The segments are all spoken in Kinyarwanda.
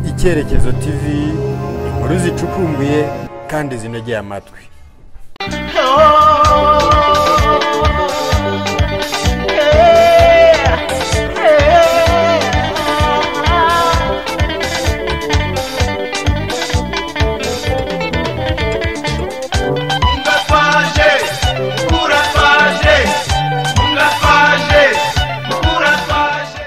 icyerekezo tv inkuru zicukumbuye kandi zinogeye amatwi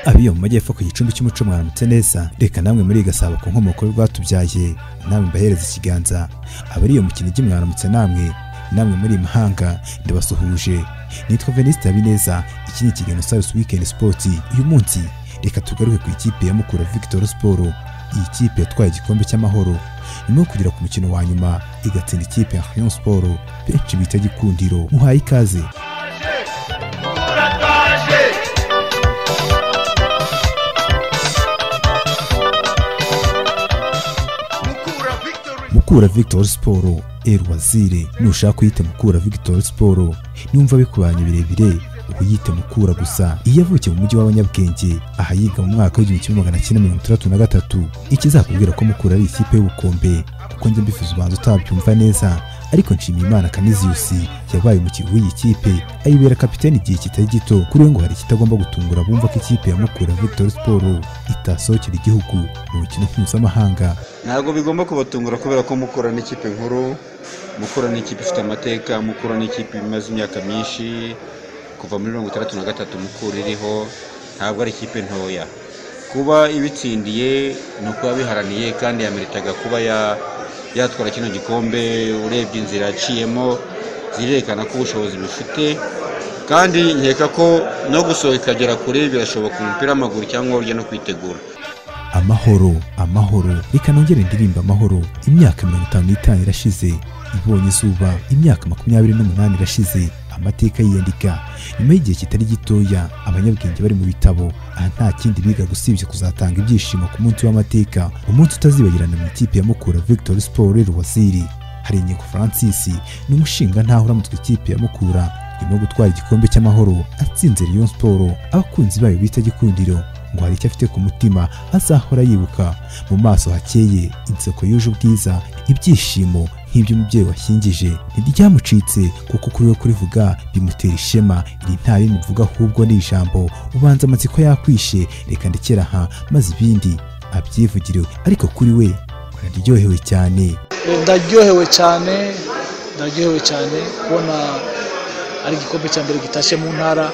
abiyo mu majyepfo ku gicumbi cy'umuco mwaramutse neza reka namwe muri gasabo ku nkomoko y'urwatubyaye namwe mbahereza ikiganza abari iyo mu kinigi mwaramutse namwe namwe muri mahanga ndabasuhuje nitwa venisita habineza iki ni ikiganiro sarus weekend sport uyu munsi reka tugaruke ku ikipe ya mukura victor sport iyi kipe yatwaye igikombe cy'amahoro nyuma yo kugera ku mukino wa nyuma igatsinda ikipe ya rayon sport benshi bita gikundiro muhaye ikaze mukura victor siporo eri wazire nushaka kuyita mukura victor siporo niwumva bikubanye birebire uyite mukura gusa iyo yavukiye mu mujyi w'abanyabwenge aha yiga mu mwaka w'igihumbi kimwe magana cyenda mirongo itandatu na gatatu ikizakubwira ko mukura ari ikipe y'ubukombe kuko njya mbifuza ubanza utabyumva neza ariko nshimiye imana kaniziyusi yabaye umukinnyi w'iyi kipe ayibera kapiteni igihe kitari gito kuri we ngo hari ikitagomba gutungura bumva ko ikipe ya mukura victor siporo itasohokera igihugu mu mikino mpuzamahanga ntabwo bigomba kubatungura kubera ko mukura n'ikipe nkuru mukura n'ikipe ifite amateka mukura n'ikipe imaze imyaka myinshi kuva muri mirongo itandatu na gatatu mukura iriho ntabwo ari ikipe ntoya kuba ibitsindiye ni ukuba biharaniye kandi yameritaga kuba ya- yatwara kino gikombe urebye inzira yaciyemo zirerekana ko ubushobozi bifite kandi nkeka ko no gusohoka ikagera kure birashoboka umupira w'amaguru cyangwa urya no kwitegura amahoro amahoro reka nongere indirimba amahoro imyaka mirongo itanu n'itanu irashize ibonye izuba imyaka makumyabiri n'umunani irashize amateka yiyandika nyuma y'igihe kitari gitoya abanyabwenge bari mu bitabo aha nta kindi biga usibye kuzatanga ibyishimo ku munsi w'amateka umunsi utazibagirana mu ikipe ya mukura victor sport rwasiri hari inyego francis ni umushinga ntaho uramutse ikipe ya mukura irimo gutwara igikombe cy'amahoro atsinze Rayon Sport abakunzi bayo bita gikundiro ngo hari icyo afite ku mutima azahora yibuka mu maso hakeye inseko yuje ubwiza ibyishimo nk'iby'umubyeyi washyingije ntiryamucitse kuko kuri we kurivuga bimutera ishema iri nta rindi mvuga ahubwo ni ijambo ubanza amatsiko yakwishe reka ndekera aha maze ibindi abyivugire ariko kuri we araryohewe cyane ndaryohewe cyane ndaryohewe cyane kubona ari igikombe cya mbere gitashye mu ntara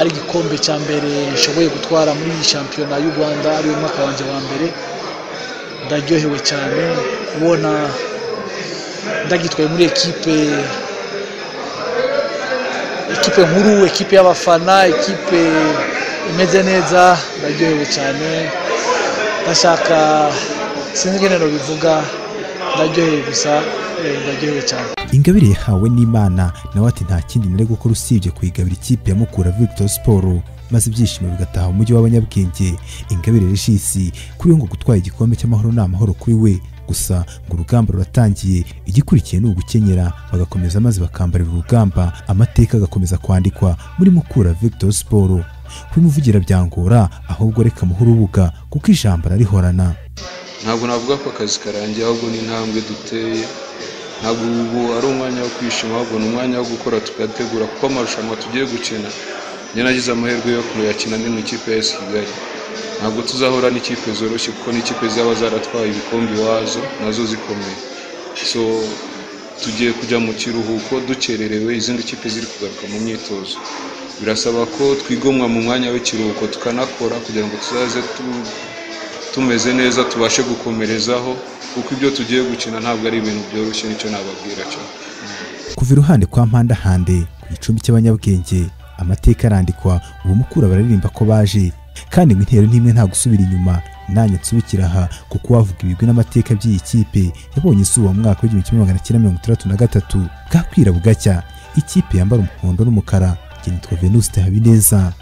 ari igikombe cya mbere nshoboye gutwara muri iyi shampiyona y'u rwanda ariyo mwaka wanjye wa mbere ndaryohewe cyane kubona ndagitwaye muri ekipe ekipe nkuru ekipe y'abafana ekipe imeze neza ndaryohewe cyane ndashaka sinzi ingene bivuga ndaryohewe gusa eh, ndaryohewe cyane ingabire yahawe n'imana nawe ati nta kindi nari gukora usibye kuyigabira ikipe ya mukura victor sport maze ibyishimo bigataha umujyi w'abanyabwenge ingabire regisi kuri we ngo gutwara igikombe cy'amahoro ni amahoro kuri we gusa ngo urugamba ruratangiye igikurikiye ni ugukenyera bagakomeza maze bakambarira urugamba amateka agakomeza kwandikwa muri mukura victor sport kubimuvugira byangora ahubwo reka muhe urubuga kuko ijambo ararihorana ntabwo navuga ko akazi karangiye ahubwo ni intambwe duteye ntabwo ubu ari umwanya wo kwishima ahubwo ni umwanya wo gukora tugategura kuko amarushanwa tugiye gukina njye nagize amahirwe yo kuyakina ndi mu ikipe ya esi kigali ntabwo tuzahura n'ikipe zoroshye kuko n'ikipe zaba zaratwaye ibikombe iwazo nazo zikomeye so tugiye kujya mu kiruhuko dukererewe izindi kipe ziri kugaruka mu myitozo birasaba ko twigomwa mu mwanya w'ikiruhuko tukanakora kugira ngo tuzaze tu- tumeze neza tubashe gukomerezaho kuko ibyo tugiye gukina ntabwo ari ibintu byoroshye nicyo nababwira cyo kuva iruhande kwa mpandahande ku gicumbi cy'abanyabwenge amateka arandikwa ubu mukura bararirimba ko baje kandi ngo intero n'imwe nta gusubira inyuma nanjye nsubikira aha kuko uwavuga ibigwi n'amateka by'iyi kipe yabonye izuba mu mwaka w'igihumbi kimwe magana cyenda mirongo itandatu na gatatu bwakwira bugacya ikipe yambara umuhondo n'umukara njye nitwa venuste habineza